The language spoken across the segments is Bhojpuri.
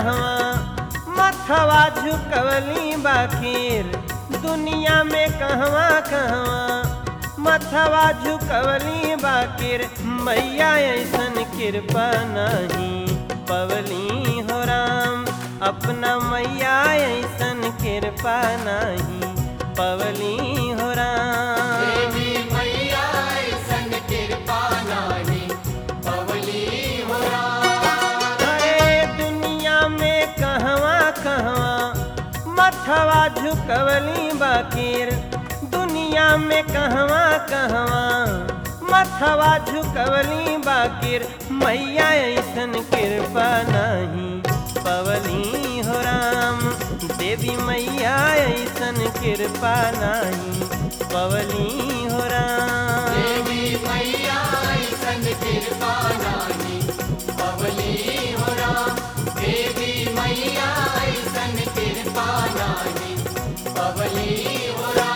कहवा मथवा झुकवली बाखीर दुनिया में कहवा कहवा मथवा झुकवली बाकिर मैया ऐसन कृपा नहीं पवली हो राम अपना मैया ऐसन कृपा नहीं पवली हो राम देवी मैया ऐसन कृपा नाही पवली हो राम अरे दुनिया में कहवा कहवा मथवा झुकवली बाकिर दुनिया में कहवा कहवा मथवा झुकवली बाकिर मैया ऐसन कृपा नहीं पवली हो राम देवी मैया ऐसन कृपा नहीं पवली हो राम देवी मैया ऐसन कृपा नाही पवली हो राम देवी मैया ऐसन कृपा नाही पवली हो राम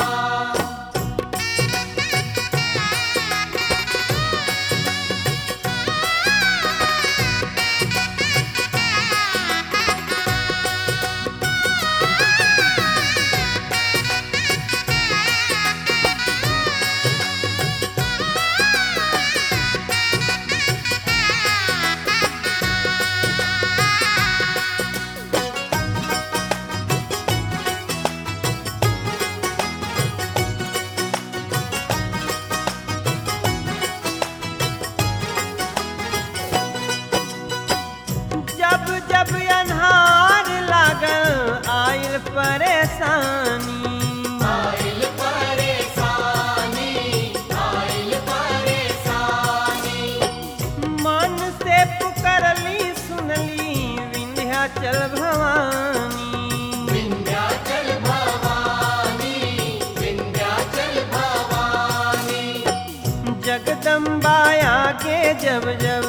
जब जब अन्हार लागल आयल परेशानी आइल परेशानी आइल परेशानी मन से पुकरली सुनली विंध्याचल भवानी विंध्याचल भवानी विंध्याचल भवानी जगदम्बा आगे जब जब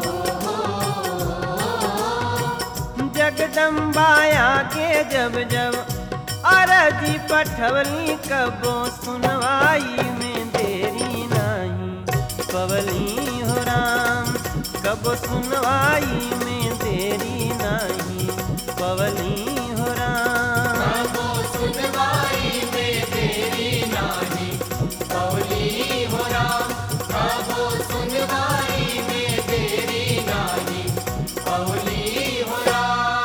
जगदम्बा आगे जब जब अरजी पठवली कबो सुनवाई में देरी नहीं पवली हो राम कबो सुनवाई में देरी नहीं पवली हो राम कबो सुनवाई में देरी नाही पवली हो राम कबो सुनवाई में देरी नाही पवली हो राम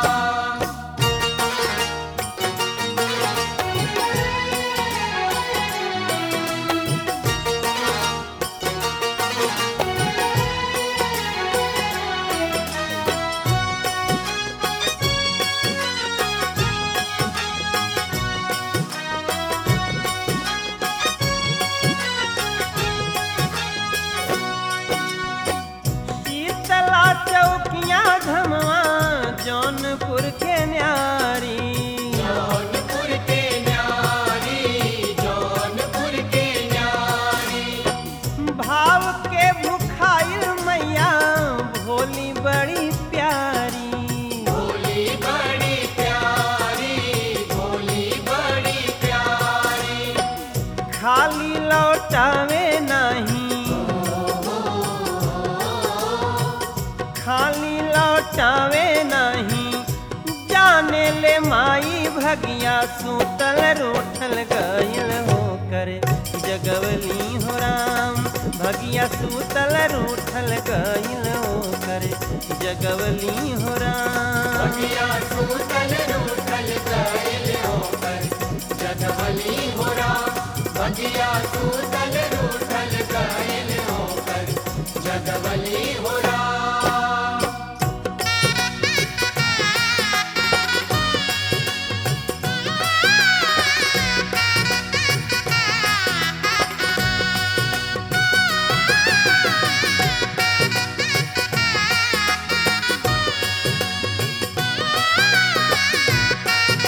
शीतला चौकिया धमवा जौनपुर के न्यारी जौनपुर के न्यारी जौनपुर के न्यारी भाव के भुखाइल मैया भोली बड़ी प्यारी भोली बड़ी प्यारी भोली बड़ी प्यारी खाली लौटावे नहीं खाली लौटावे नहीं जाने ले माई भगिया सूतल रूठल गयल होकर जगवली हो राम भगिया सूतल रूठल गयल होकर जगवली हो राम भगिया सूतल रूठल गइल होकर जगवली हो राम भगिया सूतल रूठल गइल होकर जगवली हो राम शीतला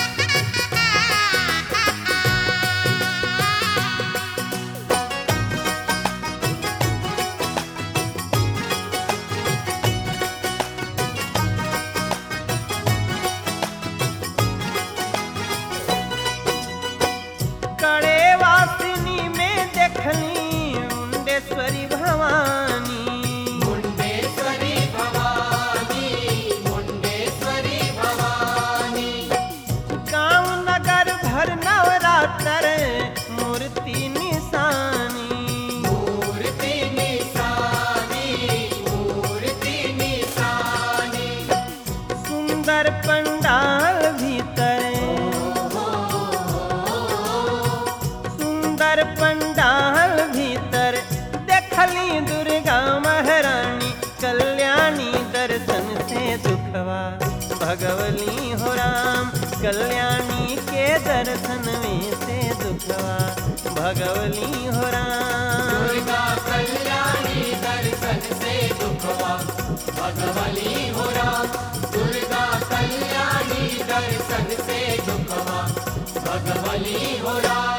सुंदर पंडाल भीतर देखली दुर्गा महारानी कल्याणी दर्शन से दुखवा भगवली हो राम कल्याणी के दर्शन में से दुखवा भगवली हो राम दुर्गा कल्याणी दर्शन से दुखवा भगवली हो राम दुर्गा कल्याणी दर्शन से दुखवा भगवली हो राम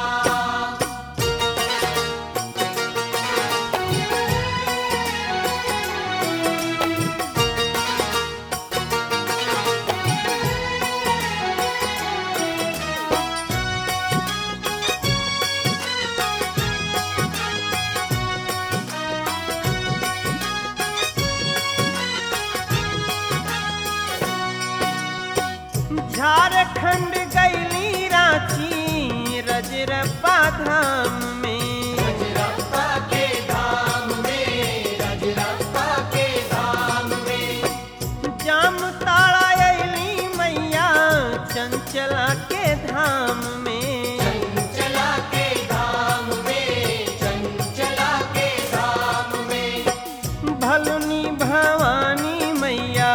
झारखंड गैली रांची रजरप्पा धाम में रजरप्पा के धाम में रजरप्पा के धाम में जाम ताड़ा अली मैया चंचला के धाम में चंचला के धाम में चंचला के धाम में भलुनी भवानी मैया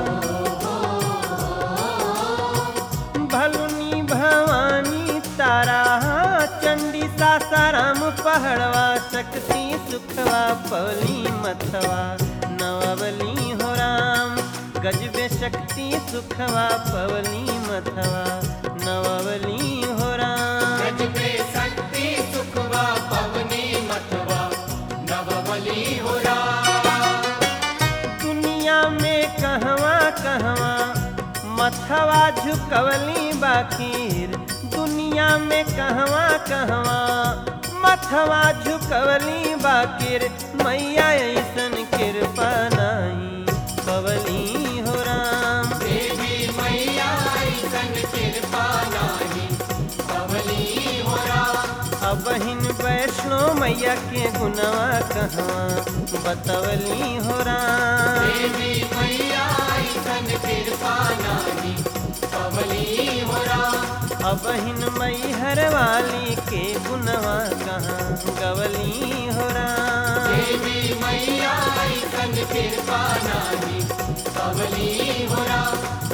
भलुनी भवानी तारा चंडी सासाराम पहड़वा शक्ति सुखवा पवली मथवा नवबली हो राम गजबे शक्ति सुखवा पवली मथवा नवबली हो राम गजबे शक्ति सुखवा पवनी मथवा नवबली हो राम दुनिया में कहवा कहवा मथवा झुकवली बाकीर दुनिया में कहवा कहवा मथवा झुकवली बाकीर मैया ऐसन कृपा नाई पवली हो राम देवी मैया ऐसन कृपा नाही पवनी हो राम अबहिन वैष्णो मैया के गुनवा कहवा बतवली हो राम देवी मैया ऐसन कृपा नाही पवनी हो राम अबहिन मैहर वाली के गुनवा कहाँ गवली हो राम देवी मैया ऐसन कृपा नाही पवनी हो राम